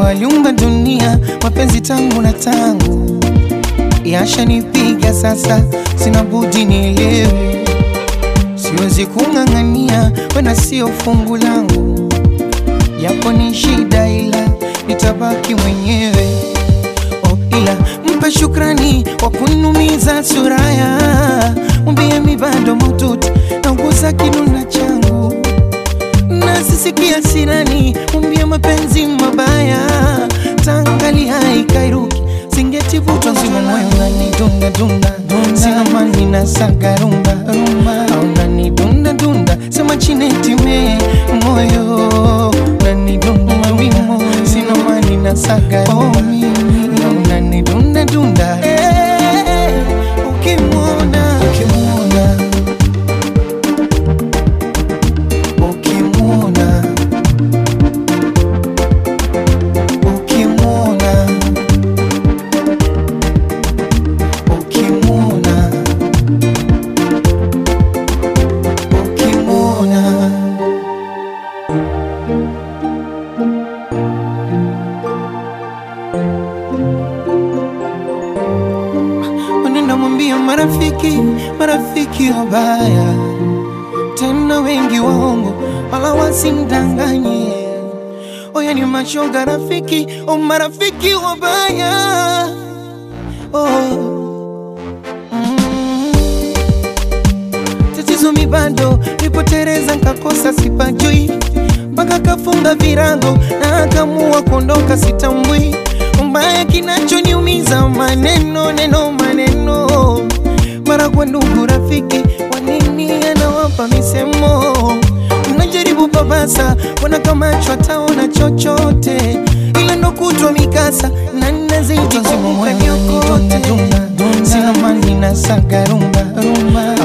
aliumba dunia, mapenzi tangu na tangu yashanipiga sasa, sina budi nielewe, siwezi kung'ang'ania, wena sio fungu langu, yapo ni shida, ila nitabaki mwenyewe. Oh, ila mpe shukrani kwa kunumiza suraya, mwambie mi bado maututi nauguza kinuna changu nasisikia sirani, mwambie mapenzi mabaya tangali haikairuki singetivutwa nzima moyo unanidunda dunda sina mani na saga rumba rumba au unanidunda dunda sema chinetime moyo unanidunda mawimo sina mani na saga rumba na unanidunda dunda Eh, ukimwona ukimwona ukimwona ukimwona ukimwona ukimwona Unaenda mwambia marafiki, marafiki wabaya tena wengi waongo, wala wasimdanganye. Oya ni mashoga rafiki, o marafiki wabaya oh. mm. Tatizo mi bado nipotereza, nkakosa sipajui, mpaka kafunga virago na akamua kuondoka, sitambui mbaya kinachoniumiza maneno neno maneno mara kwa ndugu rafiki, wanini anawapa misemo, mnajaribu babasa, wana kama ataona chochote, ila ndo kutwa mikasa na nazidi kumbuka nyokote, sina mani na saga rumba rumba